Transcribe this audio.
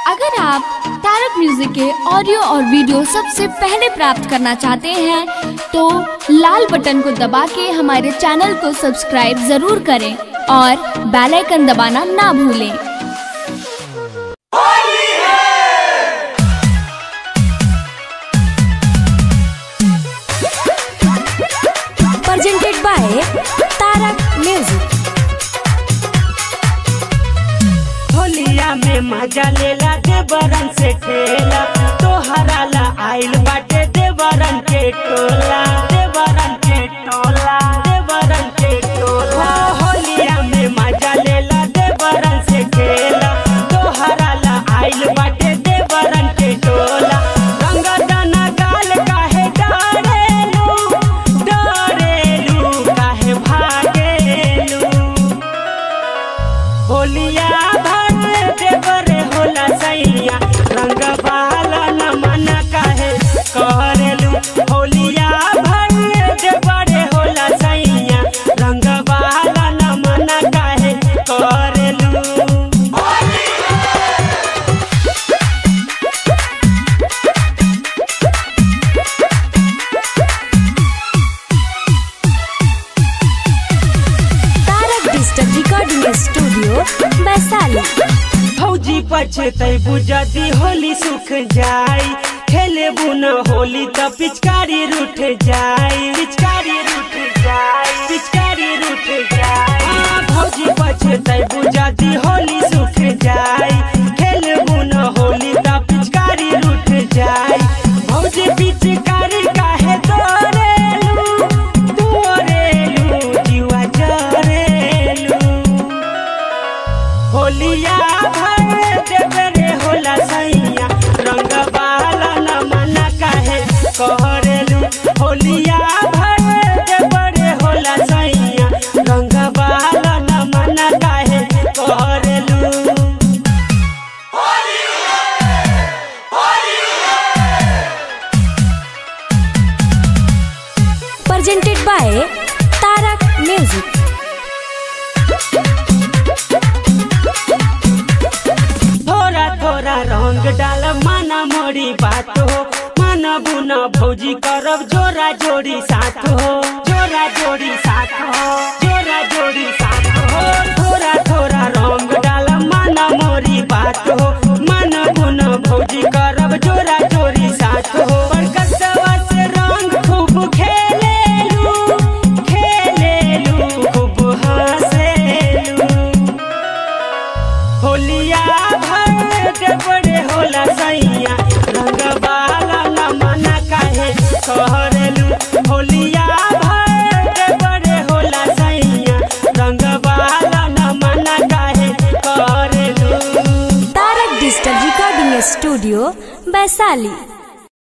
अगर आप तारक म्यूजिक के ऑडियो और वीडियो सबसे पहले प्राप्त करना चाहते हैं तो लाल बटन को दबा के हमारे चैनल को सब्सक्राइब जरूर करें और बेल आइकन दबाना ना भूलें presented by Tarak Music. होलिया में मजा लेला देवरन से खेला तोहरा ला आइल बाटे देवरन के टोला देवरन के टोला देवरन के टोला होलिया में मजा लेला देवरन से खेला तोहरा ला आइल बाटे देवरन के टोला रंग दाना गाल काहे डारेलू डारेलू काहे भागेलू होलिया भर देवरे होला सैया रंग बहाला न मन काहे करेलू होलिया भर देवरे होला सैया रंग बहाला न मन काहे करेलू Tarak Digital Recording Studio, Vaisali. फौजी पछतै बुझदी होली सुख जाई खेले बुना होली त पिचकारी रूठ जाई पिचकारी रूठ जाई पिचकारी रूठ जाई हाँ, फौजी पछतै बुझदी होली सुख जाई खेले बुना होली त पिचकारी रूठ जाई फौजी पिचकारी काहे तोरेलू तोरेलू जीवा जरेलू होलिया भर देवरे होला सैया रंग बहाला न मन काहे कहरेलू होलिया भर देवरे होला सैया रंग बहाला न मन काहे कहरेलू Presented by Tarak Music. थोड़ा थोड़ा रंग डाल माना मोरी बात हो माना बुना भौजी करब जोरा जोड़ी साथ हो जोरा जोड़ी साथ हो जोरा जोड़ी साथ हो थोड़ा थोड़ा रंग डाल माना मोरी बात हो माना बुना भौजी करब जोरा जोड़ी साथ हो पर कसवा से रंग खूब खेलेलू खेलेलू खूब हंसेलू होलिया भर देवरे होला सैया रंग बाला न मन काहे कहरेलू होलिया भर देवरे होला सैया रंग बाला न मन काहे कहरेलू Tarak Digital Recording Studio, Vaisali.